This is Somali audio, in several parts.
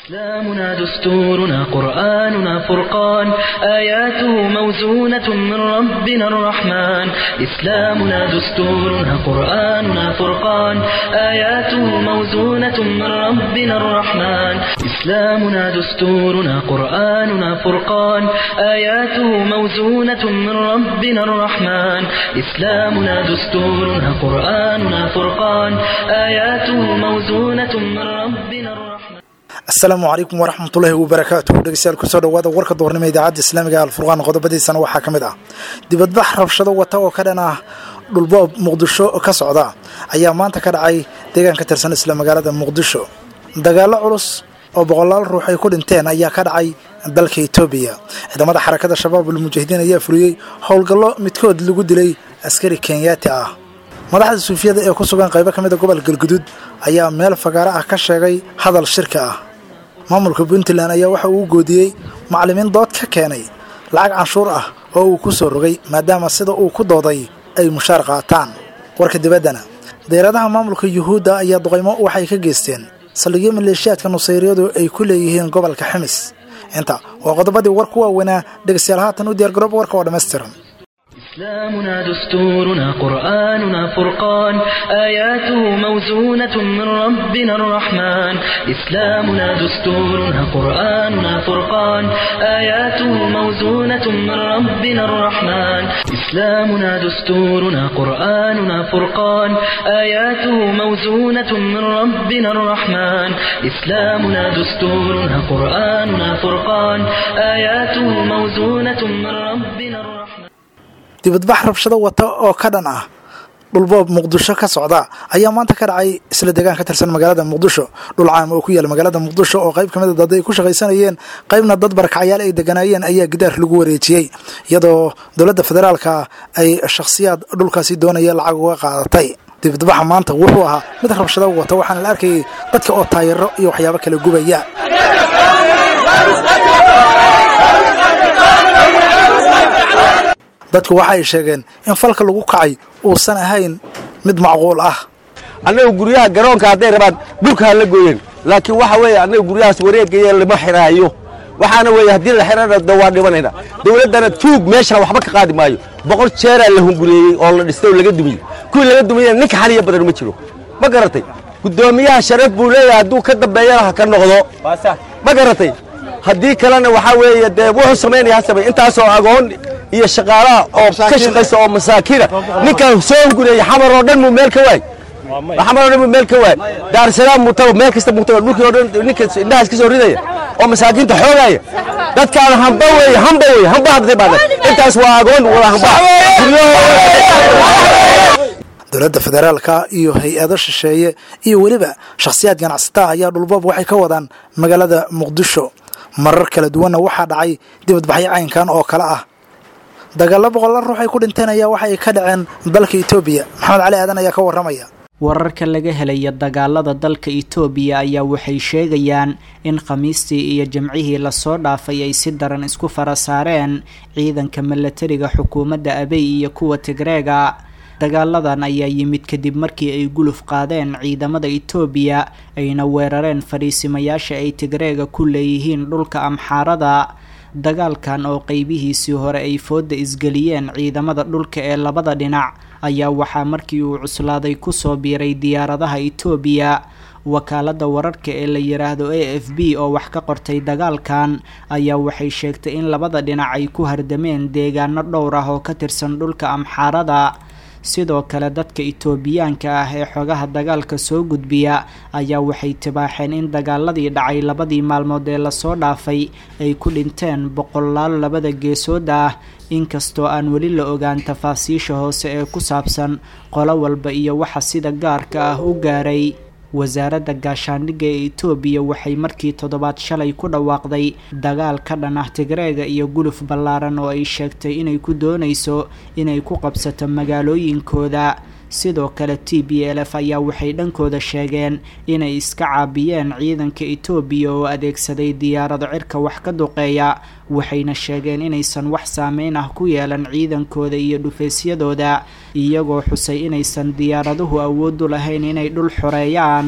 إسلامنا دستورنا قرآننا فرقان آياته موزونة من ربنا الرحمن إسلامنا دستورنا قرآننا فرقان آياته موزونة من ربنا الرحمن إسلامنا دستورنا قرآننا فرقان آياته موزونة من ربنا الرحمن إسلامنا دستورنا قرآننا فرقان آياته موزونة من ربنا الرحمن asalaamu calaykum waraxmatullaahi wabarakaatuh dhegeystayaal kusoo dhawaada warka doornimo idaacadda islaamiga alfurqaan qodobadiisana waxaa ka mid ah dibadbax rabshado wata oo ka dhan ah dhulboob muqdisho ka socda ayaa maanta ka dhacay deegaan ka tirsan isla magaalada muqdisho dagaallo culus oo boqolaal ruux ay ku dhinteen ayaa ka dhacay dalka etoobiya ciidamada xarakada shabaab ulmujaahidiin ayaa fuliyey howlgallo midkood lagu dilay askari kenyaati ah madaxda suufiyada ee ku sugan qaybo ka mida gobol galguduud ayaa meel fagaaro ah ka sheegay hadal shirka ah maamulka puntland ayaa waxa uu goodiyey macallimiin dood ka keenay lacag canshuur ah oo uu ku soo rogay maadaama sida uu ku dooday ay mushaar qaataan warka dibaddana deeradaha maamulka yuhuudda ayaa duqaymo waxay ka geysteen saldhigyo maleeshiyaadka nusayriyadu ay ku leeyihiin gobolka ximis inta waa qodobadii war ku waaweynaa dhegeystayaal haatan u diyaargaroob warka oo dhammaystiran إسلامنا دستورنا قرآننا فرقان آياته موزونة من ربنا الرحمن إسلامنا دستورنا قرآننا فرقان آياته موزونة من ربنا الرحمن إسلامنا دستورنا قرآننا فرقان آياته موزونة من ربنا الرحمن إسلامنا dستورنا قرآننا فرقان آياته موزونة من ربنا الرحمن dibadbax rabshado wata oo ka dhan ah dhulboob muqdisho ka socda ayaa maanta ka dhacay isla deegaan ka tirsan magaalada muqdisho dhul caam oo ku yaala magaalada muqdisho oo qayb kamid a dad ay ku shaqaysanayeen qaybna dad barakacyaal ay deganaayeen ayaa gidaar lagu wareejiyey iyadoo dowladda federaalka ay shakhsiyaad dhulkaasi doonaya lacag uga qaadatay dibadbaxa maanta wuxuu ahaa mid rabshado wata waxaana la arkayay dadka oo taayaro iyo waxyaabo kala gubaya dadku waxa ay sheegeen in falka lagu kacay uusan ahayn mid macquul ah annaga guryaha garoonka hadday rabaan dhulka ha la gooyeen laakiin waxa weeye annaga guryahaas wareegaya lama xiraayo waxaana weeye haddii la xirana da waa dhimanayna dawladdana tuug meeshan waxba ka qaadi maayo boqol jeeraa la hungureeyey oo la dhistay oo laga dumiyey kuwii laga dumiyena ninka xaniya badan ma jiro ma garatay guddoomiyaha sharaf buu leeyahay hadduu ka dambeeyana ha ka noqdo ma garatay haddii kalena waxaa weeye dee wuxuu samaynaya ha samey intaasoo agoon iyo shaqaalaha oo ka shaqaysa oo masaakiina ninkan soo hungureeyey xamar oo dhan muu meel ka waay xamar oo dhan muu meel ka waay daarsalaam muu tago meel kasta muu tago dhulkii oo dhan ninka indhahaas ka soo ridaya oo masaakiinta xoogaya dadkaana hamba weeye hamba weeye hamba hadday baadeen intaas waa agoon wada hamba dowladda federaalka iyo hay-ado shisheeye iyo weliba shakhsiyaad ganacsataa ayaa dhulboob waxay ka wadaan magaalada muqdisho marar kala duwanna waxaa dhacay dibadbaxyo caynkan oo kale ah dagaallo boqolla ruux ay ku dhinteen ayaa waxa ay ka dhaceen dalka etoobiya maxamed cali aadan ayaa ka warramaya wararka laga helaya dagaalada dalka itoobiya ayaa waxay sheegayaan in khamiistii iyo jimcihii lasoo dhaafay ay si daran isku fara saareen ciidanka milatariga xukuumadda abey iyo kuwa tigreega dagaaladan ayaa yimid kadib markii ay guluf qaadeen ciidamada itoobiya ayna weerareen fadhiisimayaasha ay tigreega ku leeyihiin dhulka amxaarada dagaalkan oo qeybihiisii hore ay fooda isgeliyeen ciidamada dhulka ee labada dhinac ayaa waxaa markii uu cuslaaday kusoo biiray diyaaradaha itoobiya wakaalada wararka ee la yiraahdo a f b oo wax ka qortay dagaalkan ayaa waxay sheegtay in labada dhinac ay ku hardameen deegaano dhowr ah oo ka tirsan dhulka amxaarada sidoo kale dadka itoobiyaanka ah ee xogaha dagaalka soo gudbiya ayaa waxay tibaaxeen in dagaaladii dhacay labadii maalmood ee lasoo dhaafay ay ku dhinteen boqolaal labada geesood ah inkastoo aan weli la ogaan tafaasiisha hoose ee ku saabsan qolo walba iyo waxa sida gaarka ah u gaaray wasaaradda gaashaandhigga ee itoobiya waxay markii toddobaad shalay ku dhawaaqday dagaal ka dhan ah tigreega iyo guluf ballaaran oo ay sheegtay inay ku doonayso inay ku qabsato magaalooyinkooda sidoo kale t b l f ayaa waxay dhankooda sheegeen inay iska caabiyeen ciidanka itoobiya oo adeegsaday diyaarado cirka wax ka duqeeya waxayna sheegeen inaysan wax saameyn ah ku yeelan ciidankooda iyo dhufaysyadooda iyagoo xusay inaysan diyaaraduhu awoodu lahayn inay dhul xoreeyaan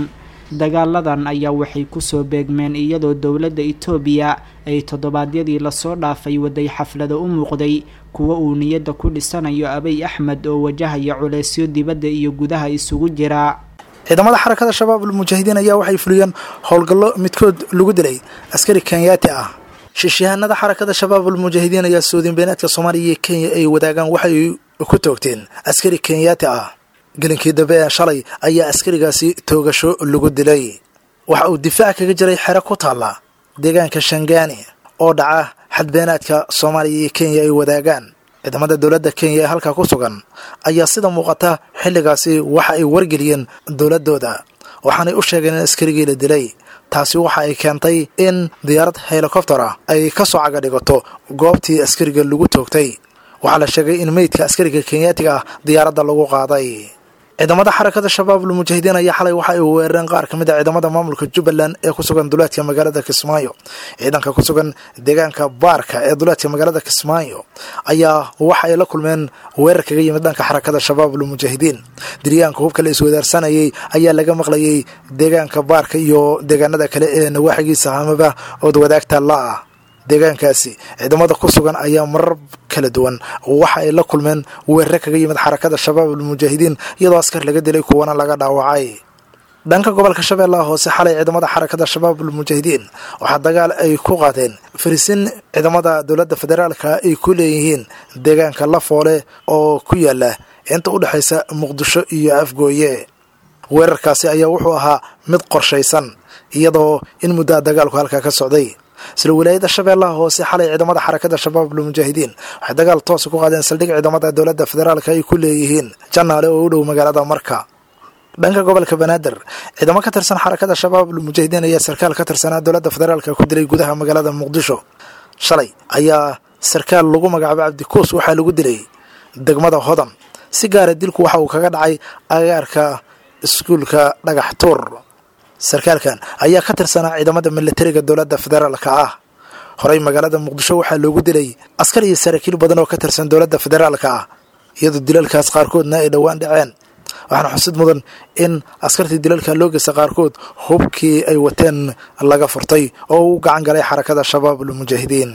dagaaladan ayaa waxay kusoo beegmeen iyadoo dowladda itoobiya ay toddobaadyadii lasoo dhaafay waday xaflado u muuqday kuwa uu niyadda ku dhisanayo abiy axmed oo wajahaya culeysyo dibadda iyo gudaha isugu jira ciidamada xarakada shabaab almujaahidiin ayaa waxay fuliyeen howlgallo midkood lagu dilay askari kenyaati ah shiishahanada xarakada shabaab almujaahidiin ayaa suudin beenaadka soomaaliya iyo kenya ay wadaagaan waxay ku toogteen askari kenyaati ah gelinkii dambe ee shalay ayaa askarigaasi toogasho lagu dilay waxa uu difaac kaga jiray xero ku taalla deegaanka shangaani oo dhaca xadbeenaadka soomaaliya iyo kenya ay wadaagaan ciidamada dowladda kenya ee halkaa ku sugan ayaa sida muuqata xilligaasi waxa ay wargeliyeen dowladooda waxaanay u sheegeen in askarigii la dilay taasi waxa ay keentay in diyaarad helikobter ah ay ka soo caga dhigato goobtii askariga lagu toogtay waxaa la sheegay in meydka askariga kenyaatiga ah diyaaradda lagu qaaday ciidamada xarakada shabaab almujaahidiin ayaa xalay waxa ay weerareen qaar ka mid a ciidamada maamulka jubbaland ee ku sugan duleedka magaalada kismaayo ciidanka ku sugan deegaanka baarka ee duleedka magaalada kismaayo ayaa waxa ay la kulmeen weerar kaga yimid dhanka xarakada shabaab almujaahidiin diryaanka hubka la iswadaarsanayay ayaa laga maqlayay deegaanka baarka iyo deegaanada kale ee nawaaxigiisa amaba ood wadaagta la-ah deegaankaasi ciidamada ku sugan ayaa marar kala duwan waxa ay la kulmeen weerare kaga yimid xarakada shabaab almujaahidiin iyadoo askar laga dilay kuwana laga dhaawacay dhanka gobolka shabeellaha hoose xalay ciidamada xarakada shabaab almujaahidiin waxaa dagaal ay ku qaadeen farisin ciidamada dowladda federaalka ay ku leeyihiin deegaanka lafoole oo ku yaala inta u dhexaysa muqdisho iyo afgooye weerarkaasi ayaa wuxuu ahaa mid qorshaysan iyadoo in muddaa dagaalku halkaa ka socday isla wilaayada shabeellaha hoose xalay ciidamada xarakada shabaab almujaahidiin waxay dagaal toosa ku qaadeen saldhig ciidamada dowladda federaalka ay ku leeyihiin janaale oo u dhow magaalada marka dhanka gobolka banaadir ciidamo ka tirsan xarakada shabaab almujaahidiin ayaa sarkaal ka tirsanaa dowladda federaalka ku dilay gudaha magaalada muqdisho shalay ayaa sarkaal lagu magacaabay cabdikuus waxaa lagu dilay degmada hodan si gaara dilku waxa uu kaga dhacay agaarka iskuulka dhagax tuur sarkaalkan ayaa ka tirsanaa ciidamada milatariga dowladda federaalka ah horey magaalada muqdisho waxaa loogu dilay askar iyo saraakiil badan oo ka tirsan dowladda federaalka ah iyadoo dilalkaas qaarkoodna ay dhowaan dhaceen waxaana xusid mudan in askartii dilalka loo geysta qaarkood hubkii ay wateen laga furtay oo u gacan galay xarakada shabaab almujaahidiin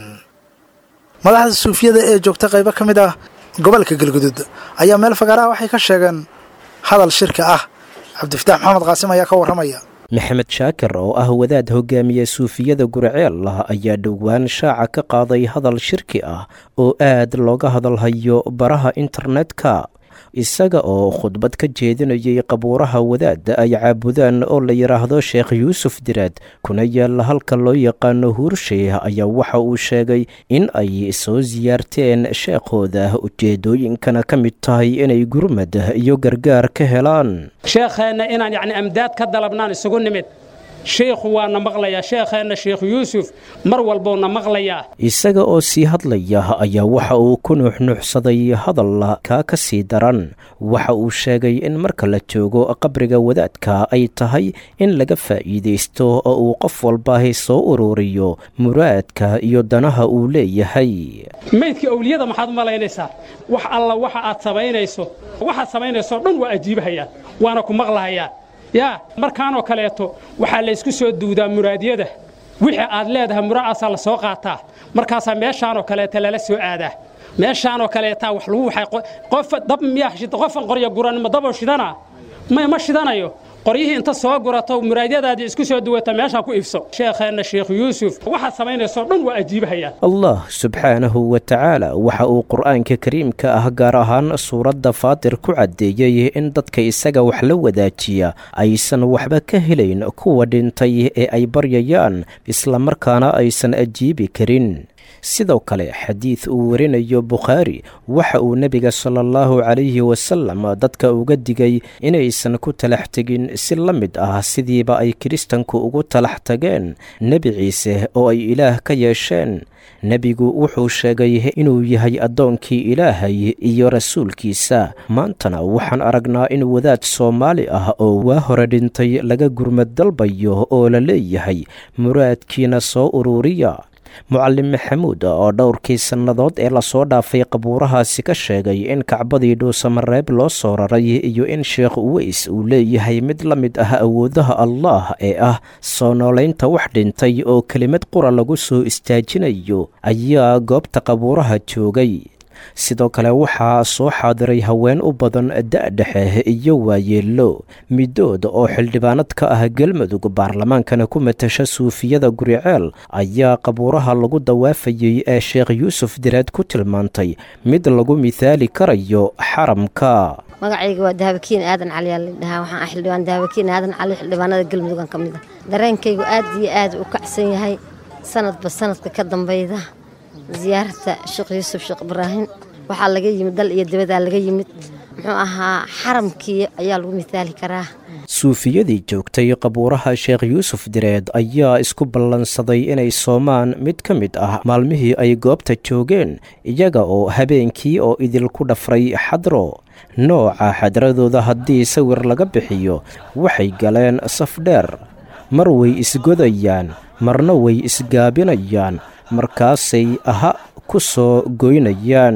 madaxda suufiyada ee joogta qaybo ka mid ah gobolka galgudud ayaa meel fagaaraha waxay ka sheegeen hadal shirka ah cabdifataax maxamed qaasim ayaa ka warramaya maxamed shaakir oo ah wadaad hogaamiye suufiyada gurceel ayaa dhowaan shaaca ka qaaday hadal shirki ah oo aad looga hadalhayo baraha internetka isaga oo khudbad ka jeedinayay qabuuraha wadaadda ay caabudaan oo la yidhaahdo sheekh yuusuf diraad kuna yaalla halka loo yaqaano huursheeh ayaa waxa uu sheegay in ay soo siyaarteen sheekhooda ujeedooyinkana ka mid tahay inay gurmad iyo gargaar ka helaan sheekheenna inaan yacni amdaad ka dalabnaan isugu nimid sheikhu waana maqlayaa sheekheenna sheekh yuusuf mar walbowna maqlayaa isaga oo sii hadlaya ayaa waxa uu ku nuuxnuuxsaday hadal kaa ka sii daran waxa uu sheegay in marka la joogo qabriga wadaadka ay tahay in laga faa'iidaysto oo uu qof walbaahi soo ururiyo muraadka iyo danaha uu leeyahay maydka owliyada maxaad u malaynaysaa wax alla waxa aad samaynayso waxaad samaynayso dhan waa ajiibahayaan waana ku maqlahayaan yaa markaanoo kaleeto waxaa laysku soo duudaa muraadyada wixii aad leedahay mura'aasaa la soo qaataa markaasaa meeshaanoo kaleeta lala soo aadaa meeshaanoo kaleetaa wax lagu waxay qof dab miyaa shida qofan qorya guran ma daboo shidana may ma shidanayo qoryihii inta soo gurato muraadyadaadii isku soo duwata meeshaan ku iibso sheekheenna sheekh yuusuf waxaad samaynayso dhan waa ajiibahayaan allah subxaanahu wa tacaala waxa uu qur'aanka kariimka ah gaar ahaan suuradda faatir ku caddeeyey in dadka isaga wax la wadaajiya aysan waxba ka helayn kuwa dhintay ee ay baryayaan islamarkaana aysan ajiibi karin sidoo kale xadiid uu warinayo bukhaari waxa uu nebiga sala allahu calayhi wasalam dadka uga digay inaysan ku talax tegin si la mid ah sidiiba ay kiristanku ugu talax tageen nebi ciise oo ay ilaah ka yeesheen nebigu wuxuu sheegay inuu yahay addoonkii ilaahay iyo rasuulkiisa maantana waxaan aragnaa in wadaad soomaali ah oo waa hore dhintay laga gurmad dalbayo oo la leeyahay muraadkiina soo ururiya mucalim maxamuud oo dhowrkii sannadood ee lasoo dhaafay qabuurahaasi ka sheegay in kacbadii dhuusamareeb loo soo raray iyo in sheekh uweys uu leeyahay mid la mid ah awoodaha allah ee ah soo noolaynta wax dhintay oo kelimad qura lagu soo istaajinayo ayaa goobta qabuuraha joogay sidoo kale waxaa soo xaadiray haween u badan da-dhexe iyo waayeello midood oo xildhibaanad ka ah galmudug baarlamaankana ku matasha suufiyada guriceel ayaa qabuuraha lagu dawaafayey ee sheekh yuusuf direed ku tilmaantay mid lagu mithaali karayo xaramka magacayga waa dahabakiin aadan cali aa ladhahaa waxaan ah xildhibaan dahabakiin aadan cali xildhibaanada galmudugan ka mid a dareenkaygu aad iyo aad u kacsan yahay sanadba sanadka ka dambeyda ziyaarata sheekh yuusuf sheekh ibraahim waxaa laga yimid dal iyo dibadaa laga yimid muxuu ahaa xaramkii ayaa lagu mithaali karaa suufiyadii joogtay qabuuraha sheekh yuusuf direed ayaa isku ballansaday inay soomaan mid ka mid ah maalmihii ay goobta joogeen iyaga oo habeenkii oo idinku dhafray xadro nooca xadradooda haddii sawir laga bixiyo waxay galeen saf dheer mar way isgodayaan marna way isgaabinayaan markaasay aha ku soo goynayaan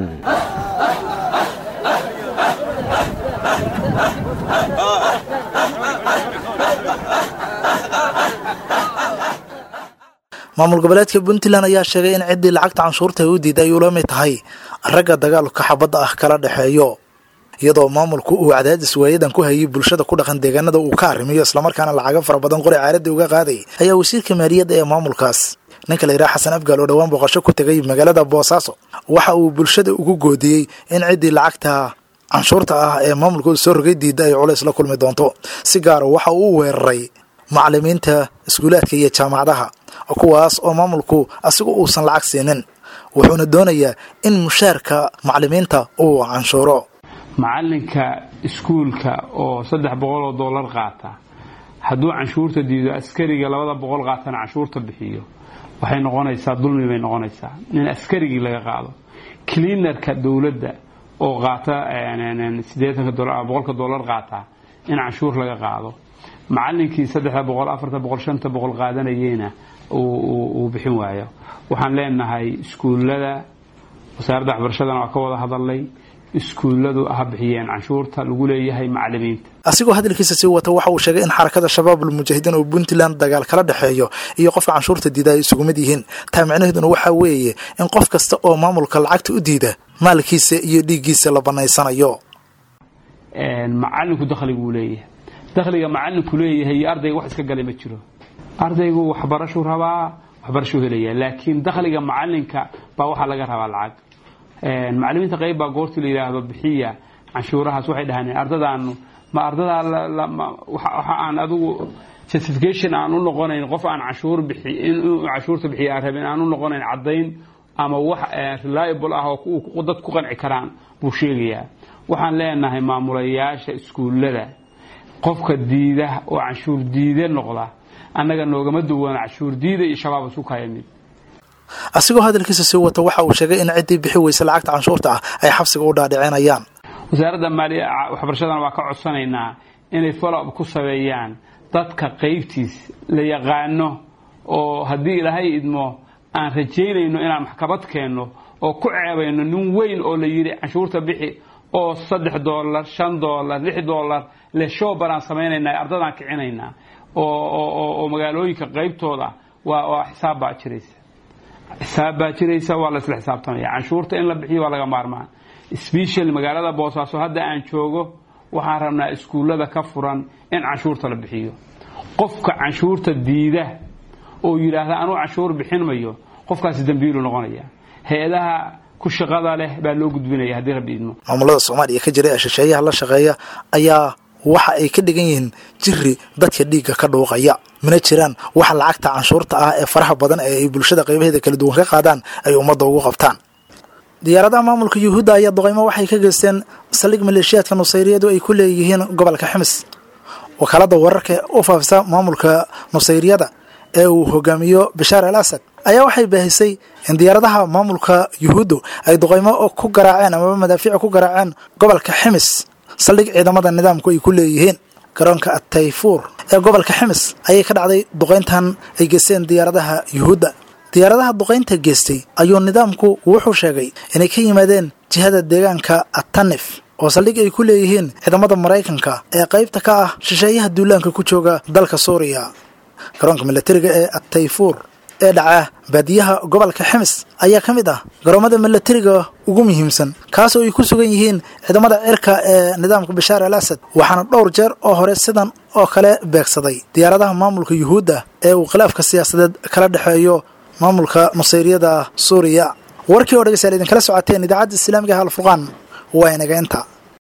maamul goboleedka puntland ayaa sheegay in ciddii lacagta canshuurta ay u diiday ay ula mid tahay ragga dagaalka xabadda ah kala dhexeeyo iyadoo maamulku uu cadaadis waayadan ku hayay bulshada ku dhaqan deegaanada uu ka arrimiyo islamarkaana lacago fara badan qori caaradii uga qaaday ayaa wasiirka maaliyadda ee maamulkaas ninka la yidhaha xasan afgaal oo dhowaan booqasho ku tegay magaalada boosaaso waxa uu bulshada ugu goodiyey in ciddii lacagta canshuurta ah ee maamulkooda soo rogay diidda ay culays la kulmi doonto si gaara waxa uu u weeraray macalimiinta iskuulaadka iyo jaamacadaha kuwaas oo maamulku asigu uusan lacag siinin wuxuuna doonayaa in mushaarka macalimiinta uu canshuuro macalinka iskuulka oo saddex boqol oo dollar qaata hadduu canshuurta diido askariga labada boqol qaatana canshuurta bixiyo waxay noqonaysaa dulmi bay noqonaysaa in askarigii laga qaado cleanerka dowladda oo qaata siddeetanka dolar boqolka dollar qaata in canshuur laga qaado macalinkii saddexda boqol afarta boqol shanta boqol qaadanayeyna uu bixin waayo waxaan leenahay iskuullada wasaaradda waxbarashadana waa ka wada hadalnay iskuulladu ha bixiyeen canshuurta lagu leeyahay macalimiinta asigoo hadalkiisa sii wata waxa uu sheegay in xarakada shabaabul mujaahidiin oo puntland dagaal kala dhexeeyo iyo qofka canshuurta diida ay isugu mid yihiin taa micnaheeduna waxaa weeye in qof kasta oo maamulka lacagta u diida maalkiisa iyo dhiiggiisa la banaysanayo macalinku dakhliguu leeyahay dakhliga macalinku leeyahay iyo ardayga wax iska galay ma jiro ardaygu waxbarashuu rabaa waxbarashuu helaya laakiin dakhliga macalinka baa waxaa laga rabaa lacag macalimiinta qayb baa goortii la yidhaahdo bixiya canshuurahaas waxay dhahaan ardadaanu ma ardadaa waxa aan adigu justification aan u noqonayn qof aan canshuur bixi inuu canshuurta bixiya aan rabin aan u noqonayn caddayn ama wax reliable ah oo dad ku qanci karaan buu sheegayaa waxaan leenahay maamulayaasha iskuullada qofka diida oo canshuur diide noqda annaga noogama duwana canshuur diida iyo shabaab isu kaya mid asigoo hadalkiisa sii wata waxa uu sheegay in ciddii bixi weysa lacagta canshuurta ah ay xabsiga u dhaadhicinayaan wasaaradda maaliya waxbarashadana waa ka codsanaynaa inay follow-up ku sameeyaan dadka qaybtiis la yaqaano oo haddii ilaahay idmo aan rajaynayno inaan maxkamad keenno oo ku ceebayno nin weyn oo la yidhi canshuurta bixi oo saddex doolar shan doolar lix doolar le showbar aan samaynaynaa ardadaan kicinaynaa oo magaalooyinka qaybtooda waa xisaab baa jiraysa xisaab baa jiraysa waa la isla xisaabtamaya canshuurta in la bixiyo waa laga maarmaan special magaalada boosaaso hadda aan joogo waxaan rabnaa iskuullada ka furan in canshuurta la bixiyo qofka canshuurta diida oo yidhaahda anuu canshuur bixin mayo qofkaasi dambiilu noqonaya hay-adaha ku shaqada leh baa loo gudbinaya haddii rabbi idmo maamulada soomaaliya ka jira ee shisheeyaha la shaqeeya ayaa waxa ay ka dhigan yihiin jiri dadka dhiigga ka dhuuqaya mana jiraan waxa lacagta canshuurta ah ee faraha badan ee ay bulshada qaybaheeda kala duwan ka qaadaan ay ummadda ugu qabtaan diyaaradaha maamulka yuhuudda ayaa doqeymo waxay ka geysteen saldhig maleeshiyaadka nusayriyadu ay ku leeyihiin gobolka ximis wakaalada wararka u faafisa maamulka nusayriyada ee uu hogaamiyo bashaar al asad ayaa waxay baahisay in diyaaradaha maamulka yuhuuddu ay doqeymo ku garaaceen amaba madaafiic ku garaaceen gobolka ximis saldhig ciidamada nidaamku ay ku leeyihiin garoonka atayfuur ee gobolka ximis ayay ka dhacday duqeyntan ay geysteen diyaaradaha yuhuudda diyaaradaha duqaynta geystay ayuu nidaamku wuxuu sheegay inay ka yimaadeen jihada deegaanka atanif oo saldhig ay ku leeyihiin ciidamada maraykanka ee qaybta ka ah shisheeyaha duulaanka ku jooga dalka suuriya garoonka milatariga ee atayfuur ee dhaca baadiyaha gobolka ximis ayaa ka mid ah garoomada milatariga ugu muhiimsan kaasoo ay ku sugan yihiin ciidamada cirka ee nidaamka bashaar al asad waxaana dhowr jeer oo hore sidan oo kale beegsaday diyaaradaha maamulka yuhuudda ee uu khilaafka siyaasadeed kala dhexeeyo maamulka nusayriyada suuriya warkii oo dhegeystayaal idinkala socoteen idaacadda islaamiga ah alfurqaan waa inaga inta